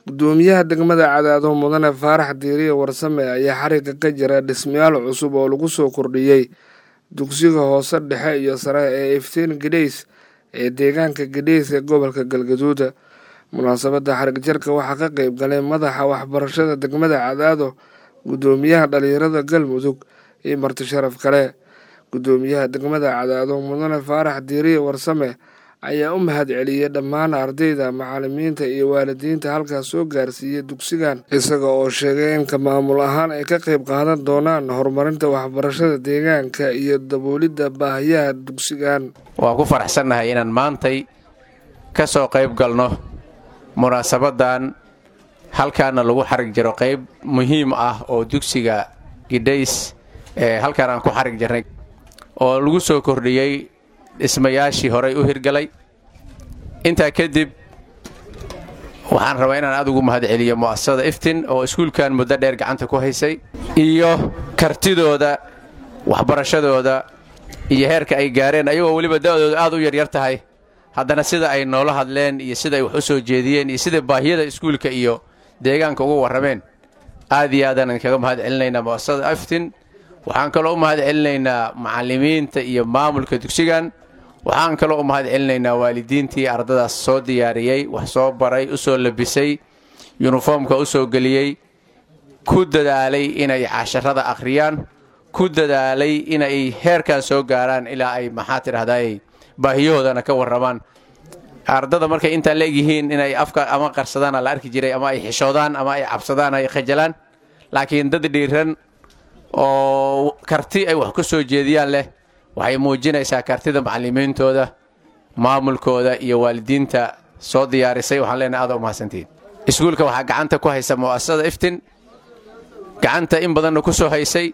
gudoomiyaha degmada cadaado mudane faarax diiriye warsame ayaa xariga ka jira dhismayaal cusub oo lagu soo kordhiyey dugsiga hoose dhexe iyo sare ee iftiin gadheys ee deegaanka gadheys ee gobolka galgaduud munaasabadda xarig jarka waxaa ka qeyb galay madaxa waxbarashada degmada cadaado gudoomiyaha dhalinyarada galmudug iyo marti sharaf kale gudoomiyaha degmada cadaado mudane faarax diiriye warsame ayaa u mahad celiyey dhammaan ardayda macalimiinta iyo waalidiinta halkaas soo gaarsiiyey dugsigan isaga oo sheegay in ka maamul ahaan ay ka qeyb qaadan doonaan horumarinta waxbarashada deegaanka iyo daboolidda baahiyaha dugsigan waan ku faraxsannahay inaan maantay ka soo qayb galno munaasabadan halkaana lagu xarig jiro qayb muhiim ah oo dugsiga gidhays ee halkaan aan ku xarig jirnay oo lagu soo kordhiyey dhismayaashii horay u hirgalay intaa kadib waxaan rabaa inaan aad ugu mahad celiyo mu'asasada iftin oo iskuulkan muddo dheer gacanta ku haysay iyo kartidooda waxbarashadooda iyo heerka ay gaareen ayagoo weliba da'dooda aad u yaryar tahay haddana sida ay noola hadleen iyo sida ay wax u soo jeediyeen iyo sida baahiyada iskuulka iyo deegaanka uga warrameen aad iyo aadaan kaga mahad celinaynaa mu'asasada iftin waxaan kaloo u mahad celinaynaa macallimiinta iyo maamulka dugsigan waxaan kaloo u mahad celinaynaa waalidiintii ardadaas soo diyaariyey wax soo baray u soo labisay yuniformka u soo geliyey ku dadaalay inay casharada akhriyaan ku dadaalay inay heerkan soo gaaraan ilaa ay maxaa tidhahdaay baahiyahoodana ka warramaan ardada markay intaan leegyihiin inay afka ama qarsadaana la arki jiray ama ay xishoodaan ama ay cabsadaan ay khajalaan laakiin dad dhiiran oo karti ay wax ku soo jeediyaan leh waxay muujinaysaa kartida macallimiintooda maamulkooda iyo waalidiinta soo diyaarisay waxaan leenahay aada u mahadsantihiin iskuulka waxaa gacanta ku haysa mu'asasada iftin gacanta in badanna ku soo haysay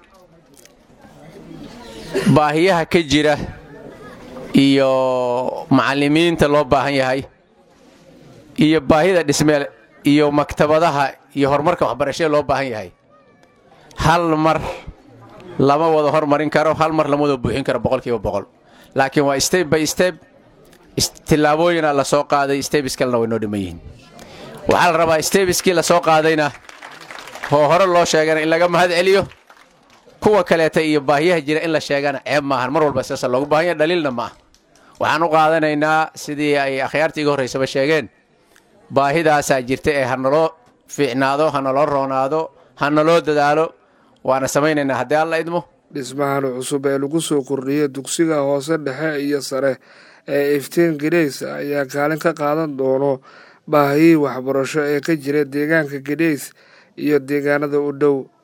baahiyaha ka jira iyo macallimiinta loo baahan yahay iyo baahida dhismeel iyo maktabadaha iyo horumarka waxbarashada loo baahan yahay hal mar lama wada hormarin karo hal mar lama wada buuxin karo boqolkiiba boqol laakiin waa steb by steb tillaabooyina la soo qaaday stebis kalena way noo dhiman yihiin waxaa la rabaa stebiskii la soo qaadayna oo hore loo sheegana in laga mahad celiyo kuwa kaleeta iyo baahiyaha jira in la sheegana ceeb maahan mar walba sidaasa loogu baahan yaha dhaliilna ma ah waxaan u qaadanaynaa sidii ay akhyaarta iga horraysaba sheegeen baahidaasaa jirta ee ha naloo fiicnaado ha naloo roonaado ha naloo dadaalo waana samaynaynaa haddii alla idmo dhismahan cusub ee lagu soo kordhiyey dugsiga hoose dhexe iyo sare ee iftiin gadheys ayaa kaalin ka qaadan doono baahiyii waxbarasho ee ka jira deegaanka gadheys iyo deegaanada u dhow